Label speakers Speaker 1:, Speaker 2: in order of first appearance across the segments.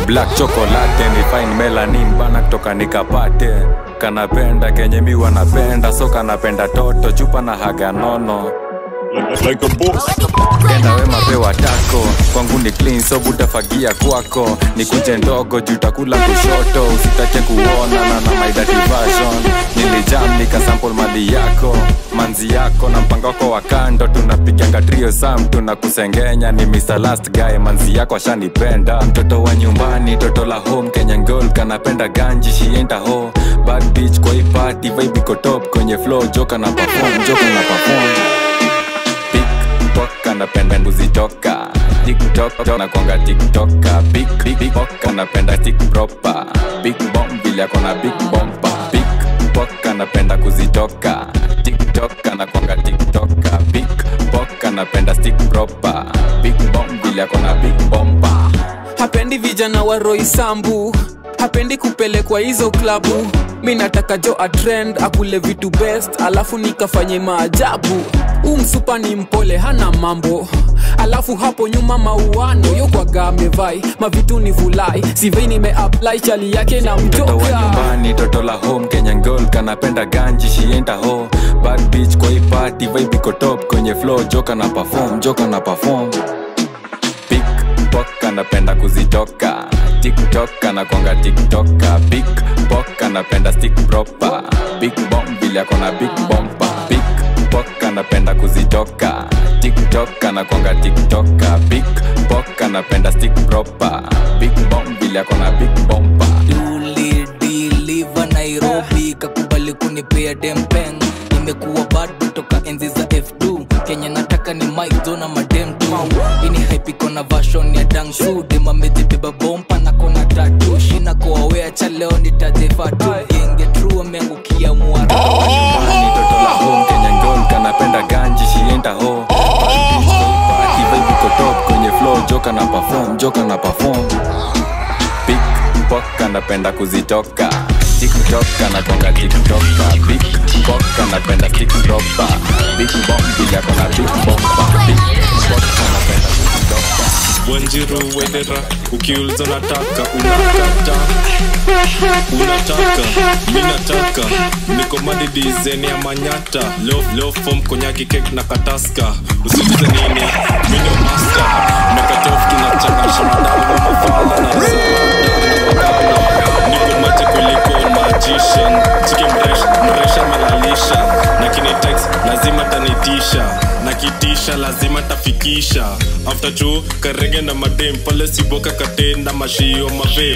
Speaker 1: black chocolate ni fine melanin bana kutoka nikapate kanapenda kenye mi wanapenda so kanapenda toto chupa na haga nono
Speaker 2: like a boss.
Speaker 1: kenda we mapewa tako kwangu ni clean so butafagia kwako ni kunje ndogo juu takula kushoto usitake kuona na na my dirty version nilijam nikasample mali yako manzi yako na mpango wako wa kando tunapiganga trio sam tunakusengenya ni Mr. last guy manzi yako ashanipenda mtoto wa nyumbani toto la home Kenyan girl kanapenda ganji shienda ho bad bitch kwa hii party vibe iko top kwenye flow joka na perform joka na perform tiktok anapenda mbuzi toka tiktok nakwanga tiktoka big big big bok anapenda tik proper big bomb vile akona big bomba big bok anapenda kuzitoka tiktok anakwanga tiktoka big bok anapenda stick proper big bomb vile akona big bomba
Speaker 3: hapendi vijana wa roisambu hapendi kupelekwa hizo klabu mi nataka jo atrend akule vitu best alafu nikafanye maajabu huu msupa ni mpole hana mambo alafu hapo nyuma mauano yokwaga amevai mavitu ni vulai sivei nimeapply chali yake na
Speaker 1: mtoto wa
Speaker 3: mtoka
Speaker 1: nyumbani toto la home kenyan girl kanapenda ganji shienda ho bad bitch kwa hii party vibe iko top kwenye flow joka na perform joka na perform pickpock anapenda kuzitoka tiktok anakwanga tiktoka big pok anapenda stick proper big bomb vile akona big bomba pickpock anapenda kuzitoka tiktok anakwanga tiktoka big pok anapenda stick proper big bomb vile akona big bomba
Speaker 4: ulidiliva nairobi kakubali kunipea dempeng nimekuwa bad toka enzi za f2 kenya nataka ni mike na madem tu ini haipiko na vashon ya dangsu demamezibeba bompa na kona tatu shina koawea cha leo nitajefatu genge tru ameangukia mwara
Speaker 1: Nyumbani toto la home Kenyan girl kanapenda ganji shienda ho Party vibe iko top kwenye flow joka na perform joka na perform Pickpock anapenda kuzitoka tiktok anakonga tiktoka big pok anapenda stick proper big bomb bila kona big bomba Pickpock anapenda kuzitoka
Speaker 2: Wanjiru wedera ukiuliza nataka unakata unataka mi nataka niko madi dizeni ya manyata leo leo form konyaki kek na kataska usiulize nini mi ndio master mekatof tunachangasha madawa mafala na niko mache kuliko magician chiki mresh mresha melalisha na kinitex lazima tanitisha na kitisha lazima tafikisha after chu karege na madem pale siboka katenda mashio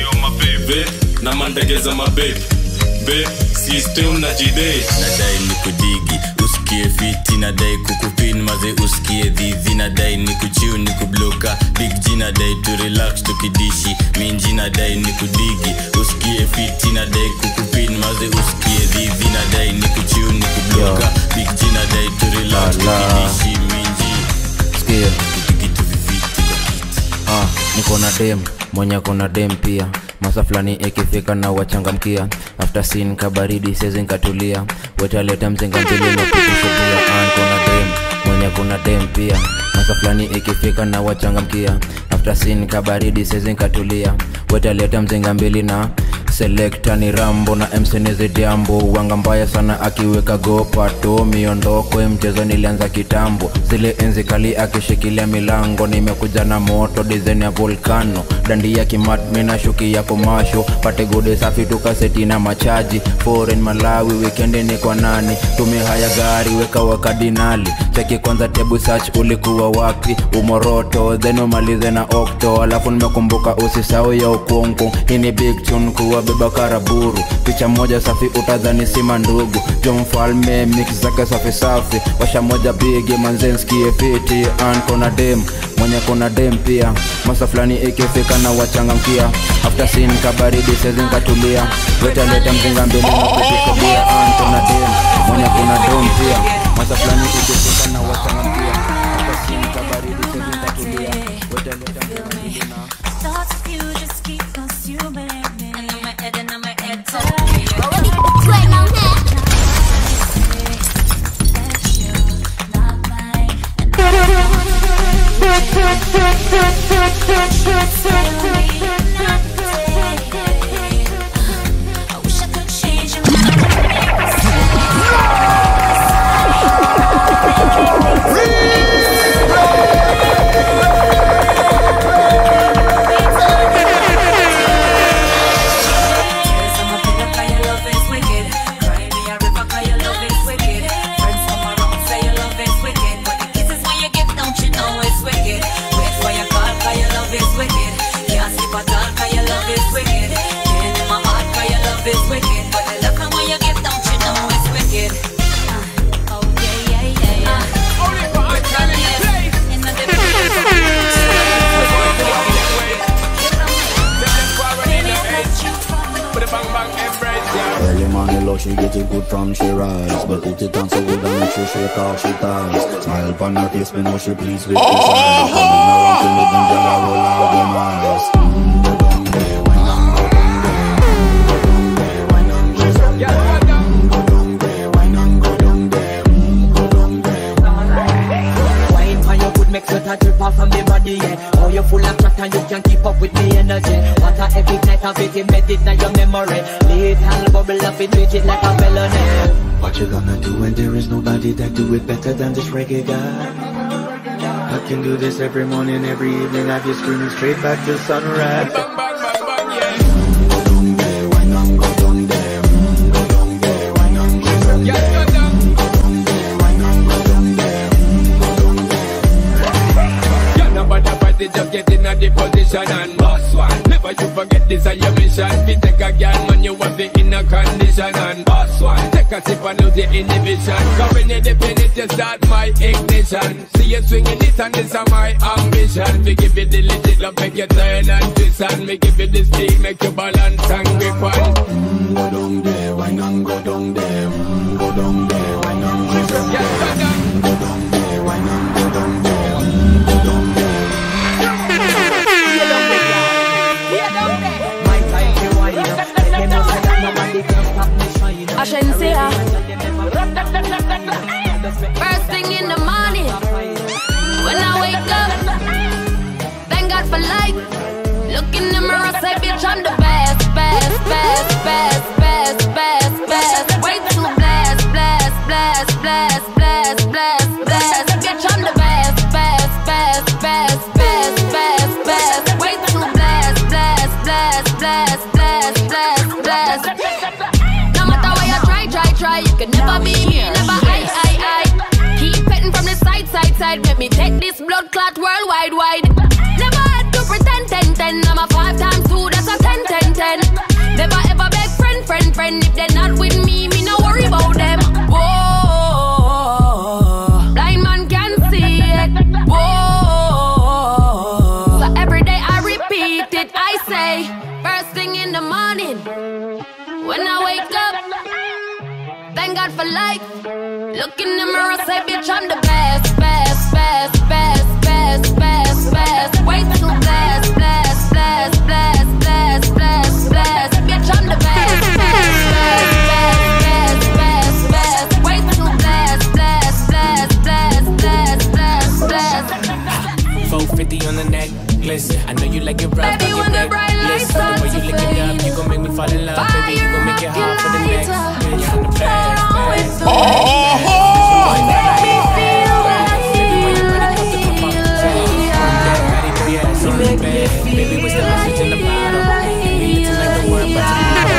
Speaker 2: mabebe na mandege za mabe be system na jide
Speaker 5: nadai ni kudigi usikie fiti nadai kukupin maze usikie dhidhi nadai ni kuchiu ni kubloka big g nadai tu relax tukidishi minji nadai ni kudigi usikie fiti nadai kukupin maze usikie dhidhi nadai ni kuchiu ni kubloka big g nadai tu relax tukidishi minji
Speaker 6: Sikia.
Speaker 5: kitu viviti kwa kiti
Speaker 6: ah, niko na dem mwenye kona dem pia masa fulani ikifika na wachangamkia after sin kabaridi sezi nkatulia wetaleta mzinga mbili na kutushudia ah, kona dem mwenye kuna dem pia masa fulani ikifika na wachangamkia after sin kabaridi sezi nkatulia wetaleta mzinga mbili na selekta ni rambo na msenizi jambo wanga mbaya sana akiweka gopato miondoko ya mchezo nilianza kitambo zile enzi kali akishikilia milango nimekuja na moto dizen ya volcano dandi ya kimat minashuki ya komasho pate gode safi tukaseti na machaji foreign malawi wikendi ni kwa nani tumia haya gari weka wakadinali cheki kwanza tebu search ulikuwa wapi umoroto then umalize na okto alafu nimekumbuka usisau ya ukungu hii ni big tune kuwa beba karaburu picha moja safi utadhani sima ndugu jo mfalme mix zake safi safi washa moja bigi manzenskie fiti an kona dem mwenye kuna dem pia masa fulani ikifika na wachangamkia after sin kabaridi sezinkatulia wetaleta mzinga mbili na kutishabia an kona dem mwenye kuna dom pia masa fulani ikifika na wachangamkia after sin kabaridi sezinkatulia wetaleta mzinga mbili na
Speaker 7: Thoughts of you just keep consuming me. And in my head, and in my head,
Speaker 8: from she rise But put it on so good and make she shake off she ties Smile upon her face, me know she pleased with this eyes Coming around to me, them gyal a roll out them eyes Mm, go down there, wine and go down there Mm, go down there, wine and go down there Mm, go down there, wine and go down there Mm, go down there
Speaker 9: Wine for your good make sweat a drip off of me body, yeah Oh, you full of chat and you can keep up with me energy What a epic night of it, embed it in your memory Little bubble up it, treat it like a felony
Speaker 8: What you gonna do when there is nobody that do it better than this reggae guy? I can do this every morning, every evening I just screaming straight back to sunrise
Speaker 10: Yeah, nobody party, just get in a the position and boss one. Never you forget this is your mission. Fi take a girl, man, you want it in a condition and boss one. Take a sip and lose the inhibition. Cause when you dip in it, you start my ignition. See you swinging it and this is my ambition. We give you the legit love, make you turn and twist and me give you the speed, make you balance and grip one.
Speaker 8: Mm, Go down there, wine and go down there Mm, Go down there, wine and go down there Mm, Go down there, wine and go down there Mm, Go down there
Speaker 9: My time to wind up Let them know say that nobody can stop me shine up.
Speaker 11: Ashensia. First thing in the morning, when I wake up, thank God for life. Look in the mirror, say, bitch, I'm the best, best, best, best, best, best, best. Way too blessed, blessed, blessed, blessed, blessed, blessed, blessed. Bitch, I'm the best, best, best, best, best, best, best. Way too blessed, blessed, blessed, blessed, blessed, blessed, blessed. No matter where you try, try, try, you can never be me, never I, I, I. Keep petting from the side, side, side. Let me take this blood clot worldwide, wide. Never had to pretend, ten, ten. I'm a five times two, that's a ten, ten, ten. Never ever beg friend, friend, friend. If they're not with me, me no worry about them. Whoa, blind man can see it. Whoa, so every day I repeat it. I say, first thing in the morning, when I wake up. Thank God for life. Look in the mirror, say, bitch, I'm the best, best, best, best, best, best, best. Way too blessed, blessed, blessed, blessed, blessed, blessed, blessed. Bitch, I'm the best, best, best, best, best, best. Way too blessed, blessed, blessed, blessed, blessed, blessed, blessed.
Speaker 12: 450 on the necklace. I know you like it rough,
Speaker 11: Baby,
Speaker 12: I
Speaker 11: when the
Speaker 12: get
Speaker 11: bright
Speaker 12: reckless.
Speaker 11: lights
Speaker 12: The way
Speaker 11: start
Speaker 12: you
Speaker 11: to
Speaker 12: lick it up,
Speaker 11: fade.
Speaker 12: you gon' make me fall in love, baby. You gon' make it hard for the next bitch from the past. past.
Speaker 11: You make me feel
Speaker 12: Baby, what's the message in the bottle? Me looking like the world about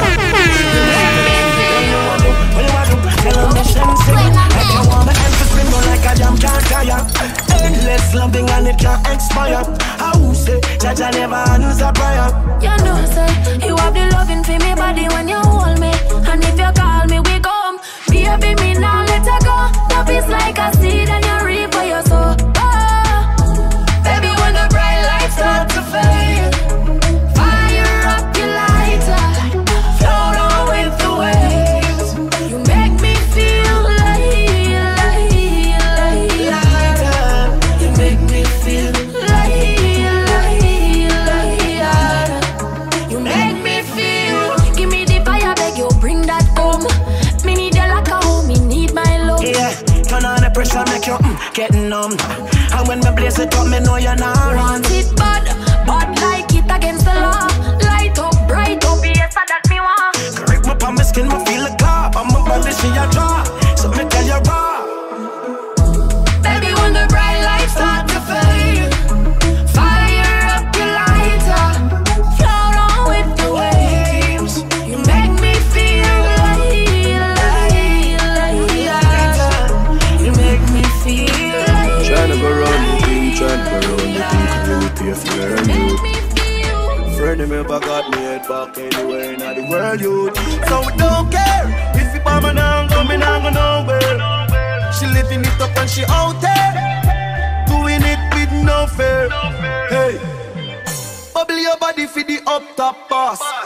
Speaker 13: What you want to do? Tell 'em mission sing. Like you want my hands to spin, go like a jam can't tire. Endless loving and it can't expire. How say, Jaja never answer prayer.
Speaker 11: You know, say you have the loving for me body when you hold me, and if you call me, we come. Baby, me now let her go. Love is like a seed, and you reap what you sow. Oh, baby, when the bright lights start to fade, fire up your lighter, float on with the waves. You make me feel like, like, like, you make me feel like, like, like, you make me feel. Give me the fire, beg you, bring that home. Me need you like a home, me need my love.
Speaker 13: Yeah, turn on the pressure, make you mm, get numb. And when me blaze it up, me know you're not run.
Speaker 11: Want it bad, bad like it against the law. Light up, bright up, yes, that me want.
Speaker 13: Grip up on my skin, me feel a claw. On my body, she a draw. So me tell you raw.
Speaker 11: Baby, when the bright lights start to fade, fire up your lighter, float on with the waves. You make me feel like, like, like, you make me feel like.
Speaker 13: Tryna go round the thing, tryna go round the thing, can you pay for learn you? Friend never got me head back anywhere in the world, you. So we don't care if you bomb and I'm coming, I'm go nowhere. She living it up and she out there, doing it with no fear. Hey. Bubble your body for the up top boss. Bad man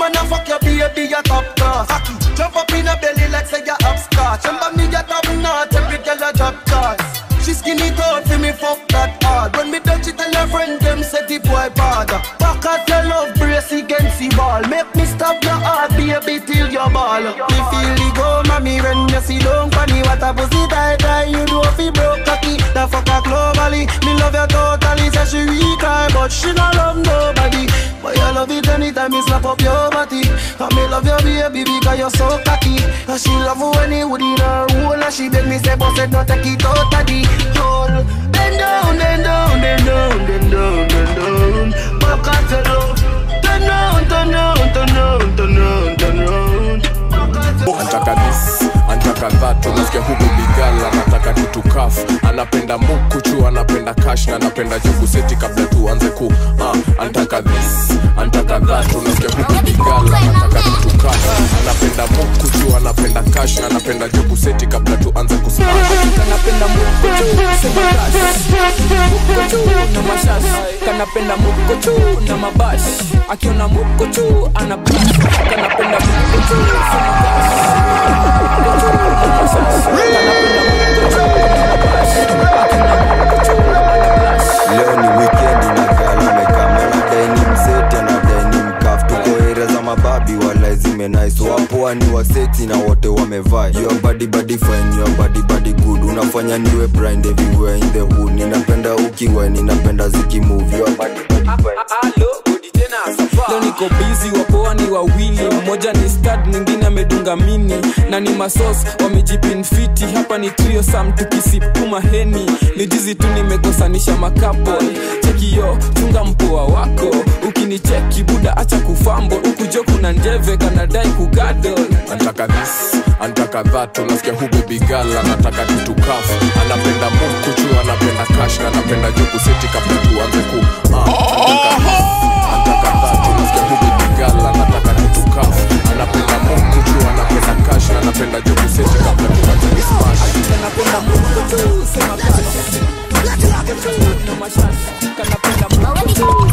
Speaker 13: wanna fuck your baby, your top class. Cocky, jump up in her belly like say you're upscotch. Remember me, your top notch, every girl a drop charge. She skinny tall for me, fuck that hard. When me touch it, tell her friend them say the boy bad. Back at your love brace against the ball. Make me stop your heart, baby, till your ball. Me feel the go, mommy, when you see don't funny. What a pussy tight, tight, you do fi broke cocky. The fuck her globally, me love you totally. Say she weak, eye, but she not love nobody. But you love it anytime me slap up your body. And me love your baby because you're so cocky. And she love when he would in her hole. And she beg me say, boss, it not take it out of the hole. Bend down, bend down, bend down, bend down, bend down. Back at your love. Turn round, turn round, turn round, turn round, turn round.
Speaker 14: antaka this antaka that unasikia huku bigala anataka tutukaf anapenda mukuchu anapenda kash na anapenda juguseti kabla tuanze ku uh, antaka this antaka that unasikia huku bigala anataka tutukaf anapenda mukuchu anapenda kash na anapenda juguseti kabla tuanze kusmash
Speaker 3: kanapenda mukochu sema kash mukochu na mashash kanapenda mukochu na mabash akiona mukochu ana bash kanapenda mukochu sema kash mukochu na mashash kanapenda mukochu na mabash akiona mukochu ana bash
Speaker 15: leo ni weekend inagalamekamanadai ni mseti anadai ni mkaf tuko area za mababi wala zimenais wapoa ni waseti na wote wamevaa your body body fine your body body good unafanya niwe blind everywhere in the hood ninapenda ukiwa ninapenda zikimove your body body fine
Speaker 3: leo niko bizi wapoa ni wawili mmoja ni stad mwingine amedunga mini na ni masos wamejipinfiti hapa ni trio sam tukisipuma heni ni jizi tu nimekosanisha makapo chekiyo chunga mpoa wako ukinicheki buda acha kufambo ukujo kuna njeve kanadai kugadol
Speaker 14: antaka this antaka that unasikia huku bigala anataka tutukaf anapenda mukuchu anapenda kash na anapenda juguseti kabla tuanze ku uh, antaka this antaka that unasikia huku bigala anataka tutukaf anapenda mukuchu anapenda kash na anapenda juguseti kabla tuanze kusmash
Speaker 3: kanapenda mukochu sema kash mukochu na mashash kanapenda mukochu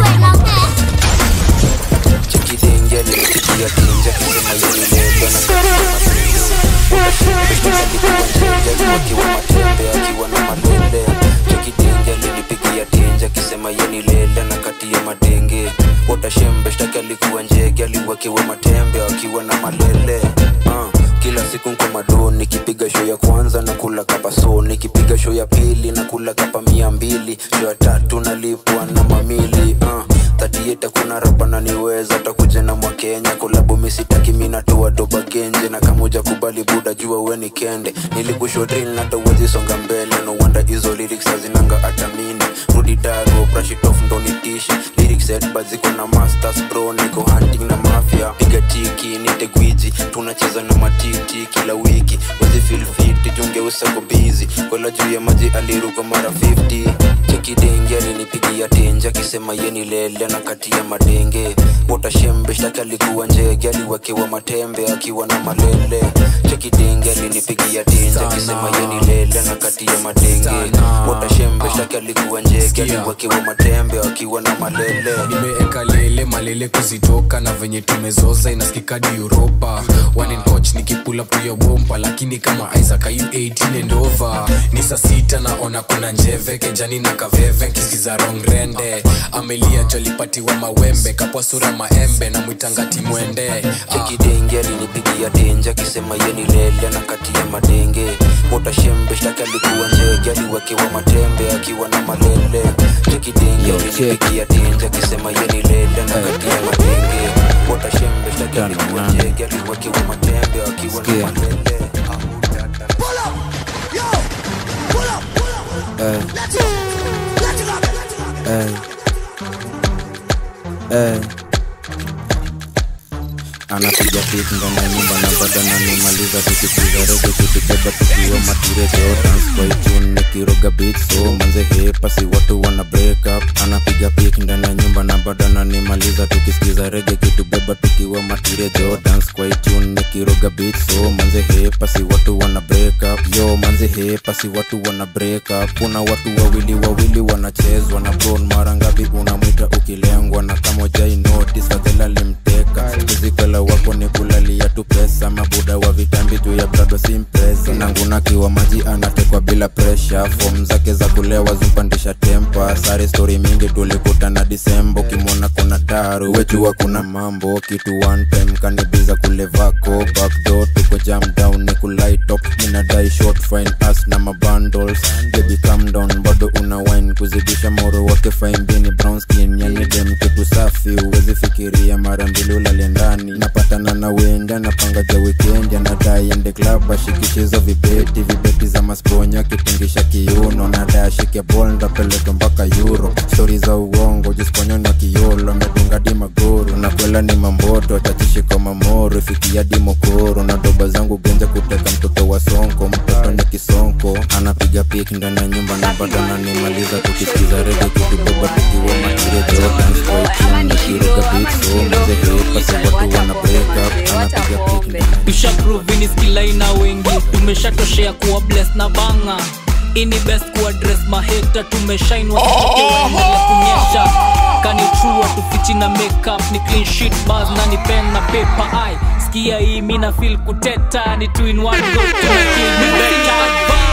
Speaker 6: chekidenge alinipigia tinja kisema yenilendo na akiwa matembe akiwa na malele chekidenge alinipigia tinja kisema yenilele na kati ya madenge potashembe shtaki alikuwa njege aliwakiwa matembe akiwa na malele uh kila siku nko mado nikipiga show ya kwanza na kula kapa so nikipiga show ya pili na kula kapa mia mbili show ya tatu nalipwa na mamili uh, tatieta kuna rapa naniweza takuja na mwakenya kolabu misitaki minatoa doba genje na kamuja kubali buda jua weni kende nilikushwa drill na tawezi songa mbele no wonder hizo lyrics hazinanga atamini rudi dago brush it off ndo nitishi lyrics headbuzz ziko na masters bro niko hunting na mafia piga tiki nite gwiji tunacheza na matiti kila wiki wezi feel fit junge usako busy kola juu ya maji aliruka mara 50 chekidenge alinipigia tenja akisema yeni lele na kati ya madenge potashembe shtaki alikuwa njege aliwekewa matembe akiwa na malele chekidenge alinipigia tenja akisema yeni lele na kati ya madenge potashembe shtaki alikuwa njege aliwekewa matembe akiwa na malele
Speaker 16: nimeeka lele malele kuzitoka na venye tumezoza inaskikadi uropa One in coach nikipula puyo bomba lakini kama isaac ayu 18 and over ni saa sita naona kuna njeve kejani na kaveve nkisikiza rongrende amelia jolipatiwa mawembe kapwa sura maembe na mwitangati mwende
Speaker 6: chekidenge alinipigia tenja akisema yeni lele na kati ya madenge potashembe shtaki alikuwa njege aliwekewa matembe akiwa na malele chekidenge alinipigia tenja akisema yeni lele na kati ya madenge potashembe shtaki alikuwa njege aliwekewa matembe akiwa na malele
Speaker 15: Hey. Hey. Hey.
Speaker 6: anapiga pik ndani ya nyumba na bado ananimaliza tukisikiza rege kitubeba tukiwa matirejo dance kwa itune nikiroga beat so manze hepa si watu wana break up anapiga pik ndani ya nyumba na bado ananimaliza tukisikiza rege kitubeba tukiwa matirejo dance kwa itune nikiroga beat so manze hepa si watu wana break up yo manze hepa si watu wana break up kuna watu wawili wawili wanachezwa na bron mara ngapi unamwita ukilengwa na kama jai notice fadhela limteka kizikala wako ni kulalia tu pesa mabuda wa vitambi juu ya brado simpresa nangunakiwa maji anatekwa bila presha fom zake za kulewa zimpandisha tempa sare stori mingi tulikutana disembo kimwona kuna taru wejua kuna mambo kitu one time kanibiza kulevako backdoor tuko jam down ni kulaitop minadai short fine as na mabundles baby calm down bado una wine kuzidisha moro wake fine bini brown skin yani dem kitu safi uwezi fikiria mara mbili ulale ndani napatana na wenda napanga ja weekend anadai ende club ashikishizo vibeti vibeti za masponya kitingisha kiuno nadai ashike bol ndapeleka mpaka euro stori za uongo jisponya na kiolo amedunga di magoro na kwela ni mamboto tachishiko mamoro ifikia di mokoro na doba zangu genja kuteka mtoto wa sonko mtoto ni kisonko anapiga pik ndani ya nyumba na bado ananimaliza tukisikiza rege kitubeba tukiwa matirejo dance kwa itune nikiroga beat so mzehepa si watu wana break up anapiga pik ndani
Speaker 4: tushaprovini skilaina wengi tumeshatoshea kuwa bless na banga ini best kuwa dress maheta tumeshainwa waenele kunyesha kani true tufichi na makeup ni clean sheet bars na ni pen na paper ai skia hii mina feel kuteta ni two in one go tuna kill me better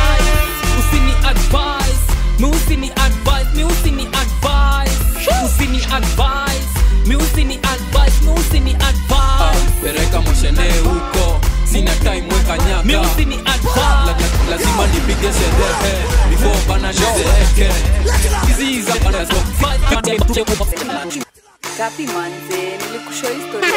Speaker 4: usini advise mi usini advise mi usini advise usini advise mi usini advise mi usini advise
Speaker 3: pereka moshene huko sina time weka nyaka
Speaker 4: Mi usini advise.
Speaker 3: La- la- lazima nipige sherehe before bana nizeeke hizi za bana zo
Speaker 17: Kapi manze, nilikushow historia.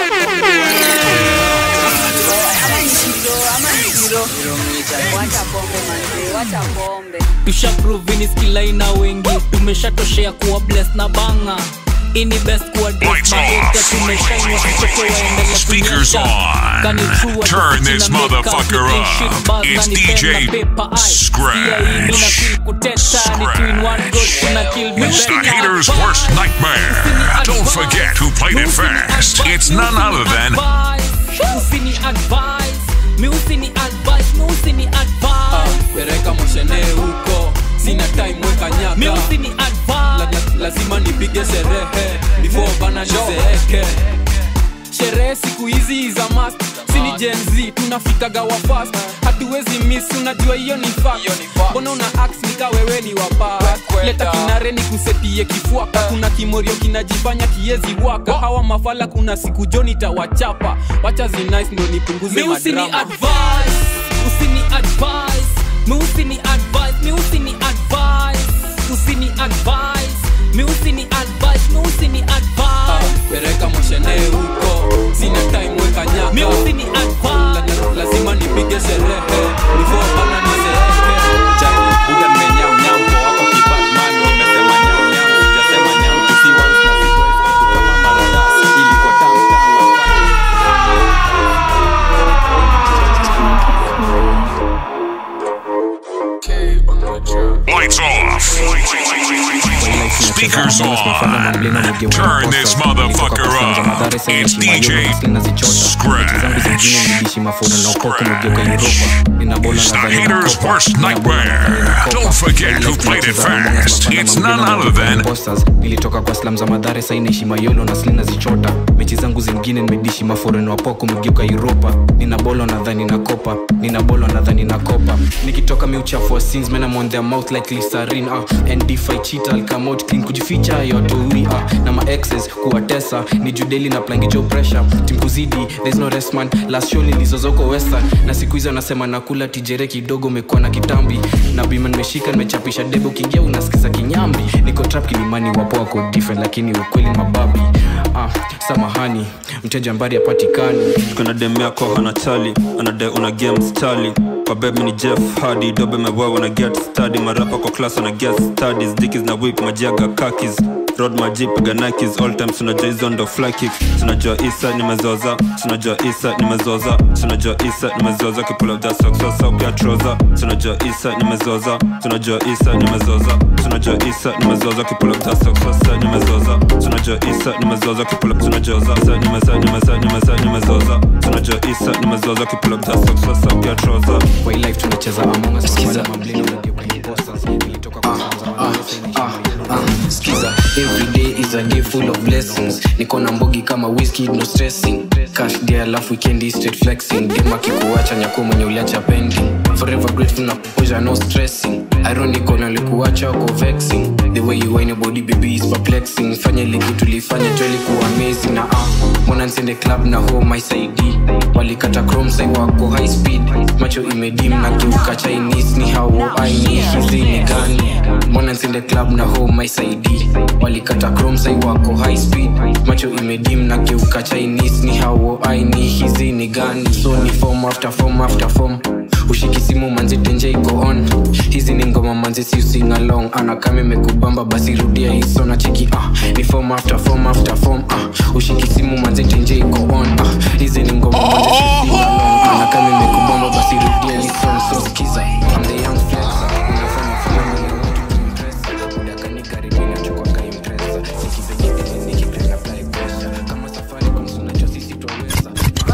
Speaker 17: Ama ni kilo, ama ni kilo. Wacha pombe manze, wacha pombe.
Speaker 4: tushaprovini skilaina wengi tumeshatoshea kuwa bless na banga ini best kuwa dress maheta tumeshainwa kuchoke waendele
Speaker 18: Speakers
Speaker 4: kunyesha
Speaker 18: on.
Speaker 4: kani true
Speaker 18: Turn this motherfucker up. It's DJ Scratch.
Speaker 4: kuteta ni two in one go tuna kill me
Speaker 18: It's the
Speaker 4: better.
Speaker 18: hater's worst nightmare. Don't forget who played it first. It's none other than
Speaker 4: usini advise mi usini advise mi usini advise
Speaker 3: pereka moshene huko sina time weka nyaka
Speaker 4: mi usini advise
Speaker 3: La- la- lazima nipige sherehe before bana nizeeke sherehe siku hizi za mast sini jenz tunafikaga wa fast hatuwezi miss unajua hiyo ni fact. mbona una ax nika wewe ni wapa leta kinare ni kusetie kifuaka kuna kimorio kinajifanya kiezi waka hawa mafala kuna siku joni tawachapa wacha zinice ndo nipunguze
Speaker 4: mi usini
Speaker 3: madrama
Speaker 4: advise usini advise mi usini advise mi usini advise usini advise mi usini advise mi usini advise
Speaker 3: pereka moshene huko sina time weka nyaka
Speaker 4: mi usini
Speaker 3: La- la- lazima nipige sherehe before bana nizeeke
Speaker 1: buda nimenyamnyampo wako kibatman nimesema nyamnyam sijasema nyam kisi once na si twice watu kama maradasi iliko tamtam
Speaker 18: Lights Off. Speakers on. Turn this motherfucker up. It's DJ Scratch. It's the hater's worst nightmare. Don't forget who played it first. It's none other than
Speaker 16: Posters. nilitoka kwa slam za madhare sainaishi mayolo na slina zichota mechi zangu zingine nimedishi maforeno wapoko mgeuka uropa nina bolo nadhani na kopa nina bolo nadhani na kopa nikitoka miuchafu wa sins men I'm on their mouth like lisarin uh. and if I cheat I'll come out clean kujificha yotoui uh. na ma exes kuwatesa ni judeli na plangijo pressure tim kuzidi there's no rest man last show nilizozoko western na siku hizo anasema nakula tijere kidogo umekuwa na kitambi na bima nimeshika nimechapisha debe ukiingia unasikiza kinyambi niko trap kilimani wapo wako different lakini ukweli mababi ah, samahani mteja mbari apatikani
Speaker 19: kuna dem yako hana chali anade una game stali kwa beb ni jeff hadi dobe mewewa na get study marapa kwa class wana get studies dikis na whip majiaga kakis road maji piga nikes all time tunajua hizo ndo fly kicks tunajua isa nimezoza tunajua isa nimezoza tunajua isa nimezoza kipull up that socks sasa pia trouser tunajua isa nimezoza tunajua isa nimezoza tunajua isa nimezoza kipull up that socks sasa nimezoza tunajua isa nimezoza kipull up tunajua isa nimeza nimeza nimeza nimezoza tunajua isa nimezoza kipull up that socks sasa pia trouser
Speaker 16: kwa hii life tunacheza among us kwa wale mamblina unageuka imposters nilitoka kwa skiza every day is a day full of blessings niko na mbogi kama whisky no stressing cash day alafu weekend straight flexing dem akikuacha nyako mwenye uliacha pending forever grateful na kupoja no stressing ironical na likuacha uko vexing the way you whine your body baby is perplexing fanya ile kitu tulifanya tu ilikuwa amazing na ah mbona nsende club na home my side walikata chrome sai wako high speed macho imedim na kiuka chinese ni how i need hizi ni gani mbona nsende club na home my side walikata chrome sai wako high speed macho imedim na kiuka chinese ni how i need hizi ni gani so ni form after form after form ushiki simu manzi tenje iko on hizi ni ngoma manzi si using along anakama imekubamba basi rudia hiso na cheki ah ni form after form after form ah ushiki simu manzi tenje iko on ah hizi ni ngoma manzi si using along anakama imekubamba basi rudia hiso so skiza I'm the young flexer unafanya fulani na watu kuimpress udaka ni karibia na chukua kaimpressa sikipenye tene nikipenda apply pressure kama safari kwa msuna cho sisi twaweza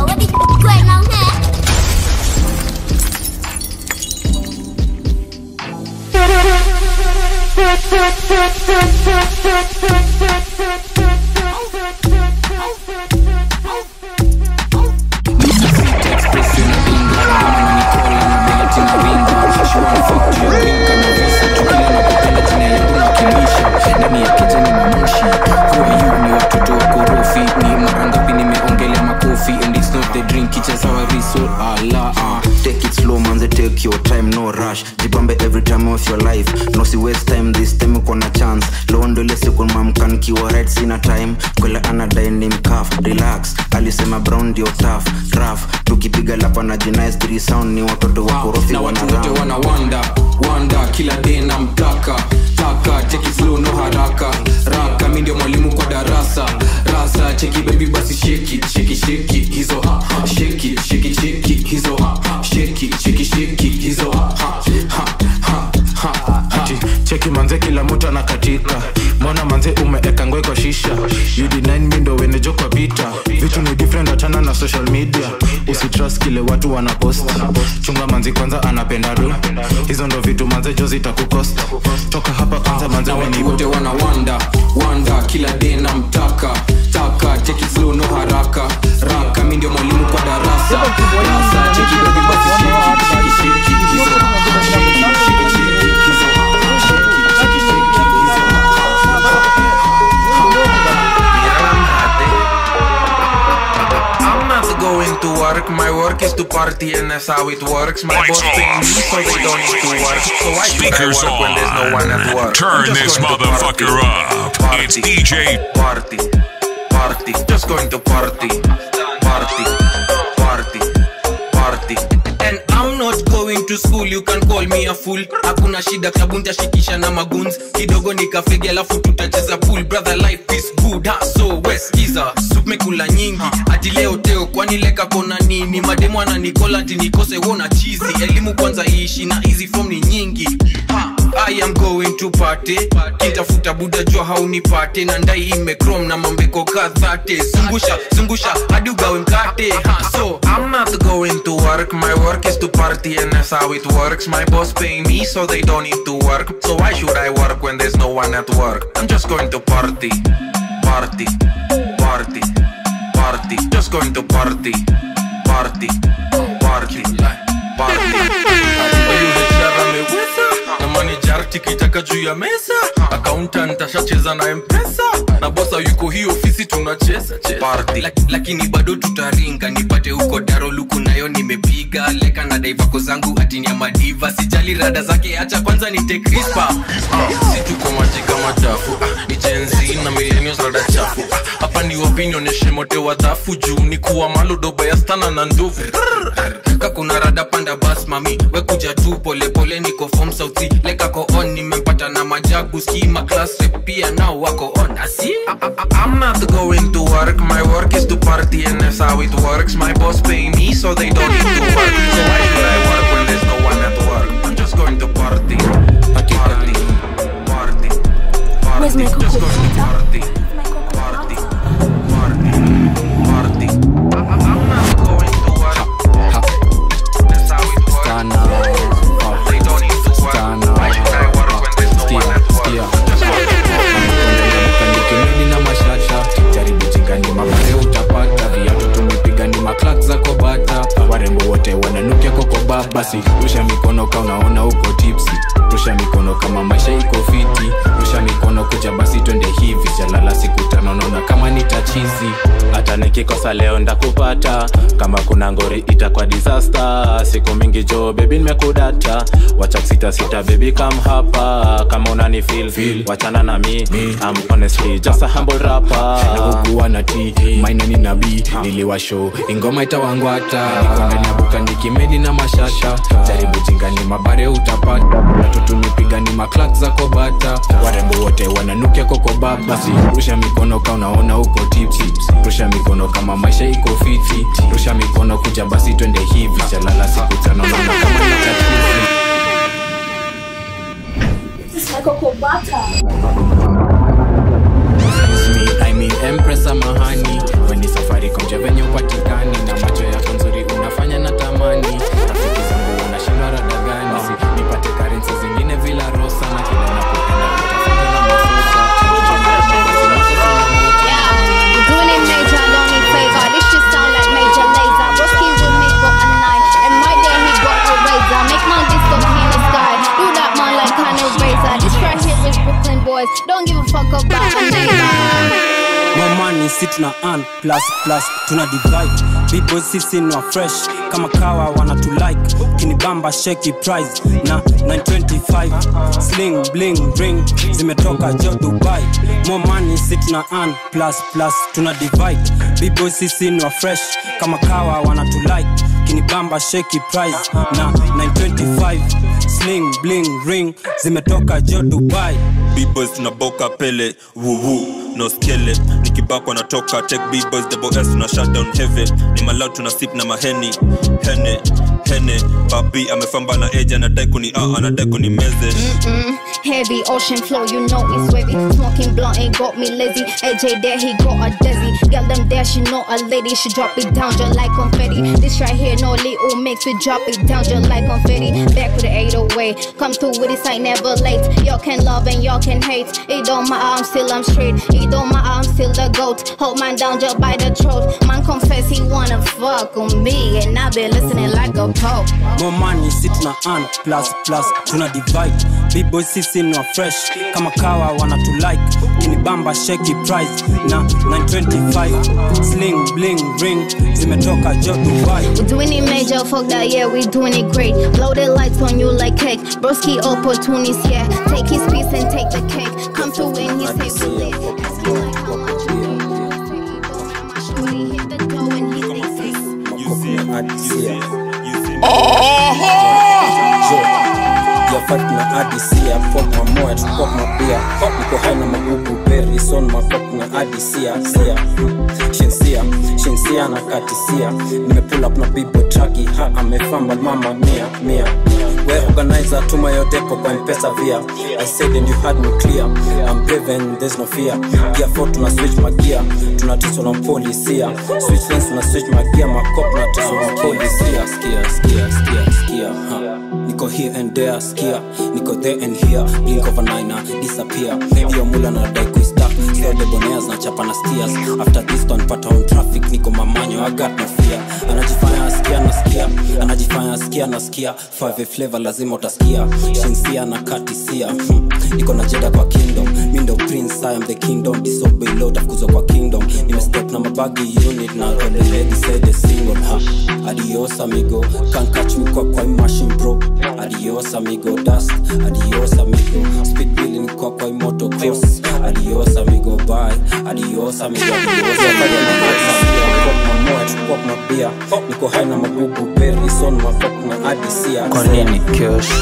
Speaker 16: ndani ya kijani mamoshi huayu ni watoto wa korofi ni mara ngapi nimeongelea makofi and it's not the drink it's just our resort ala ah.
Speaker 6: take it slow manze take your time no rush jibambe every time of your life no si waste time this time uko na chance londole siku mamka nikiwa right sina time kwele anadai ni mkaf relax alisema brown ndio tough rough tukipiga lapa na jinais three sound ni watoto wa korofi
Speaker 16: na
Speaker 6: wana
Speaker 16: watu wote
Speaker 6: round.
Speaker 16: wana wanda wanda kila day na mtaka taka cheki slow no haraka raka mi ndio mwalimu kwa darasa rasa cheki baby basi sheki sheki sheki hizo ha ha, sheki sheki sheki hizo ha ha, sheki sheki sheki hizo ha ha ha ha ha
Speaker 20: ati cheki manze kila mtu anakatika mbona manze umeeka ngwe kwa shisha ud9 mi ndo wenejo kwa vita vitu ni different achana na social media usitrust kile watu wanapost chunga manzi kwanza anapenda do hizo ndo vitu manze jo zitakukosta toka hapa kwanza manze
Speaker 16: na watu
Speaker 20: wenigo
Speaker 16: wote wana wanda wanda kila day na mtaka taka cheki slow no haraka raka mi ndio mwalimu kwa darasa rasa cheki baby basi sheki sheki sheki hizo sheki sheki sheki hizo sheki sheki sheki
Speaker 21: I'm not going to work, my work is to party and that's how it works. My boss pay me so they don't need to work. So why should I
Speaker 18: Speakers
Speaker 21: work when there's no one at
Speaker 18: on.
Speaker 21: work?
Speaker 18: Turn
Speaker 21: I'm just
Speaker 18: this
Speaker 21: going to
Speaker 18: motherfucker up. It's DJ
Speaker 21: Party, party, just going to party, party, party, party.
Speaker 16: and I'm not going to school you can call me a fool hakuna shida klabu ntashikisha na maguns kidogo nikafegi alafu tutacheza pool brother life is good ha so weskiza sumekula nyingi ati leo teo kwani leka kona nini mademu ananikola ati nikose wona chizi elimu kwanza iishi na hizi form ni nyingi ha, I am going to party kitafuta buda jua haunipate na ndai imekrom na mambeko kadhate zungusha zungusha hadi ugawe mkate ha, so
Speaker 21: I'm not going to work, my work is to party and that's how it works. My boss pay me so they don't need to work. So why should I work when there's no one at work? I'm just going to party, party, party, party, just going to party, party, party,
Speaker 2: na manager tikitaka juu ya meza accountant ashacheza na mpesa na bosa yuko hii ofisi tunacheza
Speaker 16: Lak, lakini bado tutaringa nipate huko daro luku nayo nimepiga leka na daivako zangu atini ya madiva sijali rada zake hacha kwanza nite crispa
Speaker 2: si tuko maji kama chafu ah, ni jenzi na millennials rada chafu ah, hapa ni wapi nionyeshe mote wa dhafu juu ni kuwa malo doba ya stana na ndovu
Speaker 16: kakuna rada panda bas mami wekuja tu polepole niko fom sauti lekako on nimempata na maji
Speaker 21: majagu skima class rep pia nao wako on asi I'm not going to work my work is to party and that's how it works my boss pay me so they don't need to work so why should I work when there's no one at work I'm just going to party party party party
Speaker 5: Where's my
Speaker 21: just
Speaker 5: cocoa
Speaker 21: going to party party party party I'm not going to work that's how it works they don't need to work why should I work when there's no one at work I'm just going to
Speaker 16: kimini na mashasha jaribu jingani mabare utapata viatu tumepiga ni maklak za kobata warembo wote wananukia kokoba basi rusha mikono ka unaona uko tipsi rusha mikono kama maisha iko fiti rusha mikono kuja basi twende hivi jalala siku tano naona kama nitachizi
Speaker 22: hata nikikosa leo ndakupata kama kuna ngori itakwa disaster siku mingi jo bebi nimekudata wacha kusita sita bebi kam hapa kama unani feel, feel. wachana na mi I'm honestly just a humble rapper
Speaker 16: nakukuwa na t maina ni nabii niliwasho ingoma itawangwata niko ndani ya buka nikimedi na mashasha jaribu jingani mabare utapata natutumipiga ni maklak za kobata warembo wote wananukia kokoba basi rusha mikono ka unaona uko tipsi rusha mikono kama maisha iko fiti rusha mikono kuja basi twende hivi chalala siku tano naona kama nitatizi
Speaker 5: This is my cocoa butter.
Speaker 16: me, I mean Empress samahani weni safari komje venye upatikani na macho yako nzuri unafanya na tamani rafiki zangu wanashindwa rada gani si nipate karensi zingine vila rosa na kila napopenda utafuta na mafuta
Speaker 11: We're doing it major, don't need favor. This shit sound like major laser. Broski will make up a night. And my day he got a razor. Make my disco in the sky. Do that man like kind of razor. This right here is Brooklyn boys. Don't give a fuck about a neighbor.
Speaker 23: more money si tuna earn plus plus tuna divide bboys sisi ni wa fresh kama kawa wanatulike kinibamba sheki price na 925 sling bling ring zimetoka jo dubai more money si tuna earn plus plus tuna divide bboys sisi ni wa fresh kama kawa wanatulike kinibamba sheki price na 925 sling bling ring zimetoka jo dubai
Speaker 19: bboys tunaboka pele wuwu no skele nikibakwa natoka tek bboys double s tuna shutdown heavy ni malau tuna sip na maheni hene hene babi amefamba na eja anadai kuni a anadai kuni meze
Speaker 11: Mm, heavy ocean flow, you know it's wavy. Smoking blunt ain't got me lazy. AJ there, he got a desi. Girl, them there, she know a lady. She drop it down just like confetti. This right here, no little mix. We drop it down just like confetti. Back with the 808. Come through with this, ain't never late. Y'all can love and y'all can hate. It don't matter, I'm still, I'm straight. It don't matter, I'm still the goat. Hold mine down just by the throat. Man confess he wanna fuck with me. And I been listening like a pope.
Speaker 23: more money si tuna earn plus plus tuna divide bboys sisi ni wa fresh kama kawa wanatulike kinibamba sheki price na 925 sling bling ring zimetoka jo dubai
Speaker 11: We doing it major, fuck that, yeah, we doing it great. Blow the lights on you like cake. Broski opportunities, yeah. Take his piece and take the cake. Come through when he say we lit. Ask him like how much you need. Shorty hit the dough and he say
Speaker 23: yafat na adisia pop mamoya tupop mabia niko hai na magugu beri son mapop na adisia sia shinsia shinsia na katisia nimepull up na bibo traki ha amefamba mama mia mia we organizer tuma your depo kwa mpesa via i said and you had me clear i'm brave and there's no fear gear 4 tuna switch magia tunatiswa na polisia switch lanes tuna switch magia makop na tiswa na polisia skia skia skia skia ha niko here and there skia niko there and here blink of an eye na disappear hiyo mula na dai kuistap so debonaires na chapa na steers after this one pata on traffic niko mamanyo i got no fear anajifanya askia nasikia anajifanya askia nasikia five flavor lazima utasikia shinsia na katisia hmm. niko na jeda kwa kingdom mindo prince i am the kingdom disobey lord afukuzwa kwa kingdom nimestep na mabagi unit na the lady said the single ha adios amigo can't catch me kwa kwa machine bro adios amigo dust adios amigo speed billing kwa kwa moto cross adios amigo bye adios amigo adios pop mabia niko hai na magugu berry son mapop na adisia
Speaker 24: Kwa nini
Speaker 23: Shinsia,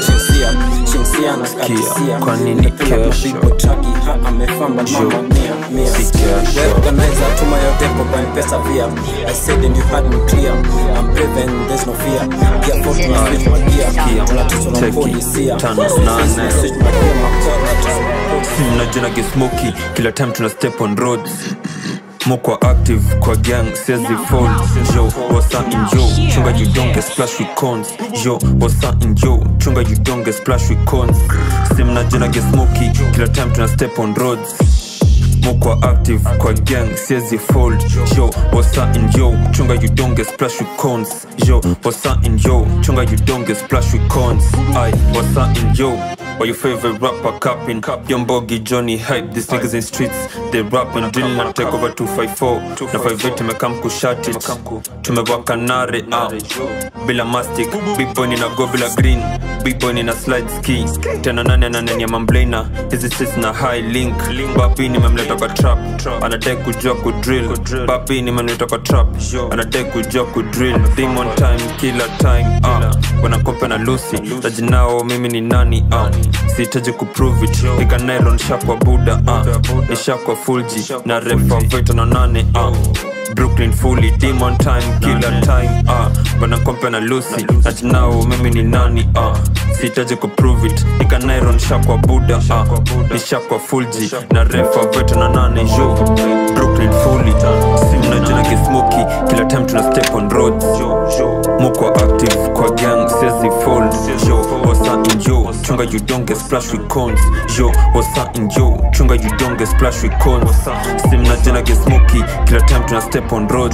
Speaker 23: shinsia shinsia na katisia
Speaker 6: kwa nini
Speaker 23: Nimependa
Speaker 6: kesho?
Speaker 23: mabibo traki ha amefamba mama mia mia
Speaker 6: Si kesho.
Speaker 23: We organizer tuma your depo kwa mpesa via I said and you had me clear I'm brave and there's no fear Gear 4 tuna switch my gear Tunatuzo na
Speaker 19: Cheki,
Speaker 23: polisia
Speaker 19: tano, nane.
Speaker 23: Switch my gear makora tuzo
Speaker 19: najina gesmoki kila time tuna step on roads mokwa active kwa gang sezi fold yo wasa injo chunga you don't get splash with cons yo wasa injo chunga you don't get splash with cons sim najina gesmoki kila time tuna step on roads mokwa active kwa gang sezi fold yo wasa injo chunga you don't get splash with cons yo wasa injo chunga you don't get splash with cons i wasa injo or your favorite rapper capping Young Boggy, Johnny Hype, these niggas in streets They rap and drill and take over 254 Na 58 tumekam kushati Tumewaka nare ah. Bila mastic, big boy nina go bila green Big boy nina slide ski Tena nane ananenia mamblena Hizi streets na high link Bapi nimemleta kwa trap Anadai kujua kudrill Bapi nimemleta kwa trap Anadai kujua kudrill Demon time, killer time ah. Wanakope na Lucy Tajinao mimi ni nani ah. Sihitaji kuprove it Piga nylon shakwa buda ah. Nishakwa fulji Na refa veto na nane ah. Brooklyn fully demon time killer time ah. Wanakope na Lucy Tajinao mimi ni nani ah. Sihitaji kuprove it Piga nylon shakwa buda ah. Nishakwa fulji Na refa veto na nane yo Brooklyn fully Simna jina gesmoki Kila time tuna step on roads Mukwa active kwa gang Sezi fold Yo wasa injo Chunga you don't get splash with cons Yo wasa injo Chunga you don't get splash with cons Simna jina gesmoki Kila time tuna step on roads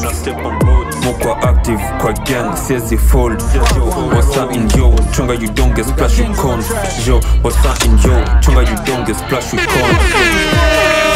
Speaker 19: Mukwa active kwa gang Sezi fold Yo wasa injo Chunga you don't get splash with cons Yo wasa injo Chunga you don't get splash with cons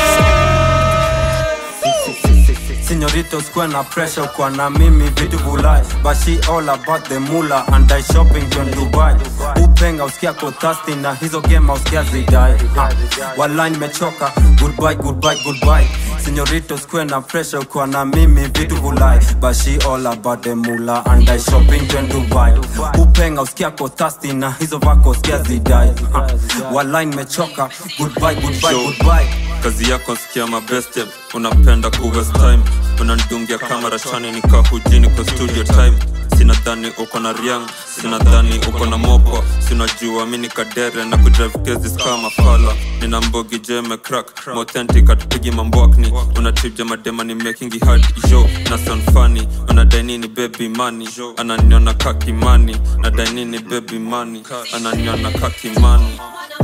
Speaker 7: Señoritos kuwa na pressure kwa na mimi vitu vulai But she all about the mula and I shopping to Dubai Upenga usikia ko thirsty na hizo game usikia zidai ha. Walai nimechoka goodbye goodbye goodbye Señoritos kuwa na pressure kwa na mimi vitu vulai But she all about the mula and I shopping to Dubai Upenga usikia ko thirsty na hizo vako usikia zidai ha. Walai nimechoka goodbye goodbye goodbye
Speaker 19: kazi yako sikia mabeste unapenda kuwest time unandungia kamera chani nikahujini kwa studio time sinadhani uko na riang sinadhani uko na mopo sinajua mi ni kadere na kudrive kezi kama fala nina mbogi jeme crack mauthentic atupigi mambwakni unatibja madema ni making hard yo na sanfani unadainini baby money ananiona kakimani nadainini baby money ananiona kakimani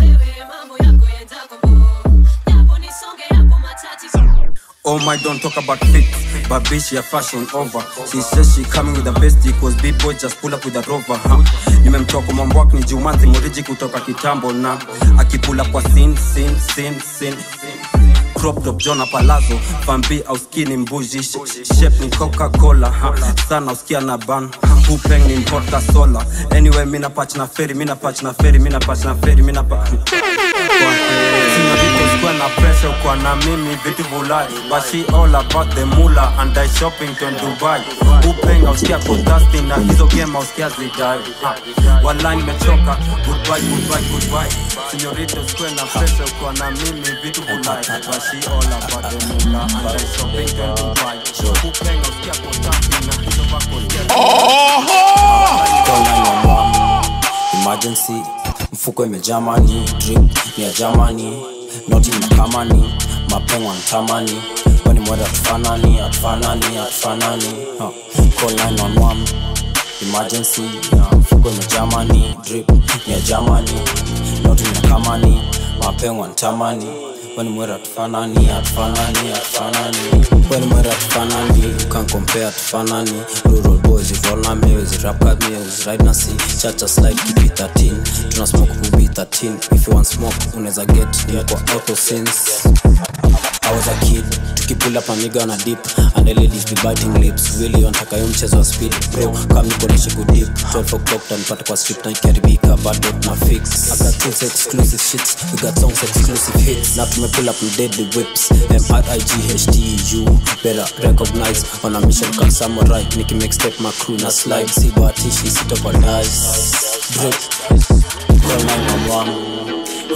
Speaker 7: Oh my, don't talk about fit, but bitch, your fashion over. She says she coming with the bestie, cause big boy just pull up with a rover. Huh? Nimemtoka mwambwak ni Jumanzi Muriji kutoka kitambo na akipula kwa sin sin sin sin crop top Jona Palazzo Fambi au skinny mbuji sh- sh- shape ni Coca-Cola ha. sana usikia na ban Hupeng ni mpota sola anyway mina patch na feri mina patch na feri mina patch na feri mina patch Sina vitu sikuwa na pressure kwa na mimi vitu vulai But she all about the mula and I shopping to Dubai Upeng ausikia kodasti na hizo game ausikia zidai Ha. Walai nimechoka goodbye goodbye goodbye Señorito sikuwa na pressure kwa na mimi vitu vulai But she all about the mula and I shopping to Dubai Upeng ausikia kodasti na hizo vako
Speaker 23: emergency mfuko imejaa mani drip ni ya jamani noti makamani mapengo antamani wani mwada atufanani atufanani atufanani huh. call 911 emergency ya mfuko imejaa mani drip ni ya jamani noti makamani mapengo antamani wani mwera tufanani atufanani atufanani wani mwera tufanani can compare tufanani rural boys you roll na meals rap cut meals ride na see chacha slide keep it 13 tuna smoke kubi 13 if you want smoke unaweza get ni kwa auto sense I was a kid tukipull up amiga na dip and the ladies be biting lips really wanataka yo mchezo wa speed bro kama niko nishi kudip 12 o'clock tanipata kwa strip na ikiharibika bado tuna fix I got tools exclusive shits we got songs exclusive hits na tumepull up with deadly whips M-R-I-G-H-T-U better recognize on a mission called samurai niki make step my crew na slide si bahatishi sitopa dice drip Call 911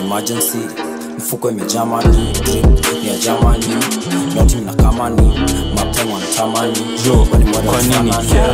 Speaker 23: emergency mfuko imejamani drip ni ya jamani noti mnakamani mapema mtamani
Speaker 19: Yo, kwa nini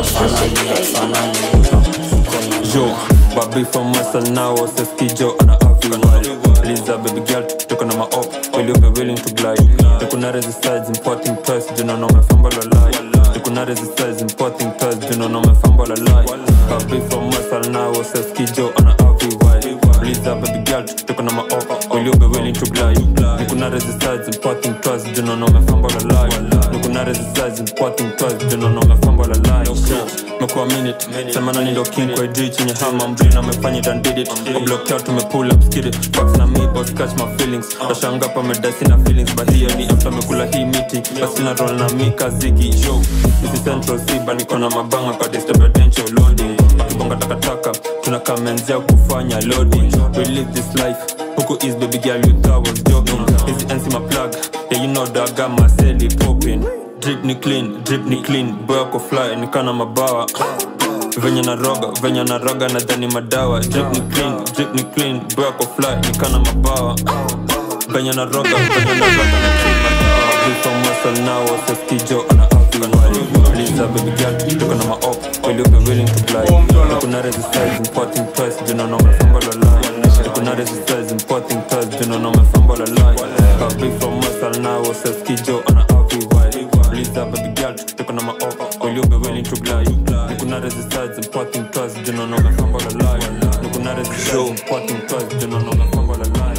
Speaker 19: Yo, babi from Western now Seskijo ana everyone Liza baby girl tukitoka na maop Will you be willing to glide Tukuna resistance importing twice Juna no mefamba la lie Tukuna resistance importing twice Juna no mefamba la lie Babi from Western now Seskijo ana everyone Liza baby girl tukitoka na maop Will you be willing to glide Nikuna resistance importing twice Juna no mefamba la lie Nikuna resistance importing twice Juna no mefamba la lie mekuwa minute semana ni ndo king kwa idri chenye hama mbrina amefanya it and did it kublock out tumepull up skid it Facts na me boss catch my feelings tashanga pa medasi na feelings but here ni after mekula hii miti basi na roll na mi kazigi yo this is central siba niko na mabanga kwa disturbance loading akibonga takataka tunakamenzia kufanya loading we live this life huku is baby girl you thought was joking hizi NC my plug yeah you know that I got my celly popping drip ni clean drip ni clean boy ako fly nikana mabawa venye na roga venye na roga nadhani madawa drip ni clean drip ni clean boy ako fly nikana mabawa venye na roga venye na roga na clean madawa Drip from muscle now seskijo ana everyone Lisa baby girl tuko na maop will you be willing to glide Nikuna resistance importing twice juna no mefamba la line Nikuna resistance importing twice juna no mefamba la line Baby from muscle now seskijo ana everyone Lisa baby girl tuko na maop will you be willing to glide Nikuna resistance importing twice juna no mefamba la line Nikuna resistance importing twice juna no mefamba la line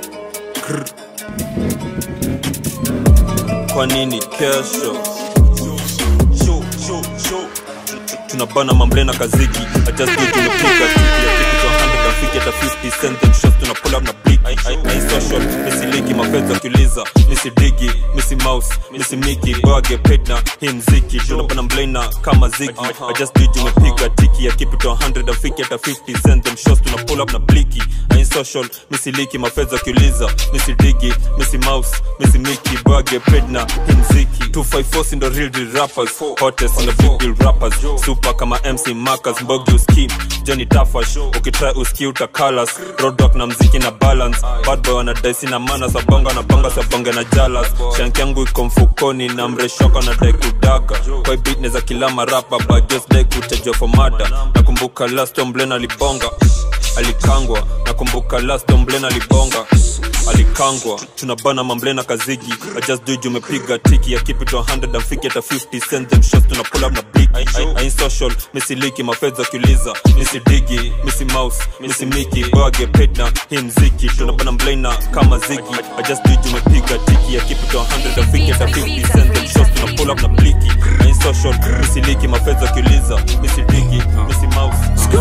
Speaker 19: kwa nini kesho Show, show, show. tunabana mambrena kaziki I just do tumepiga tiki ya kitu cha 100 afiki hata 50 cent then shots tuna pull up na blick ai social misiliki mafedha kiuliza misidigi misi mouse misi miki boage paid na hii mziki tunabana mblena kama zigi I just do tumepiga tiki ya kitu cha 100 afiki hata 50 cent then shots tuna pull up na bliki ai social misiliki mafedha kiuliza misidigi misi mouse misi miki boage paid na hii mziki 254 si ndo real deal rappers hottest in the big deal rappers super kama mc marcus mbogi uskim johnny tafash ukitry uski utakalas roadrock na mziki na balance bad boy wanadaisi na mana sabonga na banga sabonge na jalas shanki yangu iko mfukoni na mreshoka na dai kudaga kwa beat neza kila marapa bagios dai kutajwa for mada nakumbuka last omblen alibonga alikangwa nakumbuka last omblen alibonga alikangwa tunabana mamblena kazigi I just do it, umepiga tiki ya keep it 100 and fiki hata 50 send them shots tuna pull up na big I ain't social misiliki mafedha kiuliza misidigi misi mouse misi miki boage paid na hii mziki tunabana mblena kama zigi I just do it, umepiga tiki ya keep it 100 and fiki hata 50 send them shots tuna pull up na bliki I ain't social misiliki mafedha kiuliza misidigi misi mouse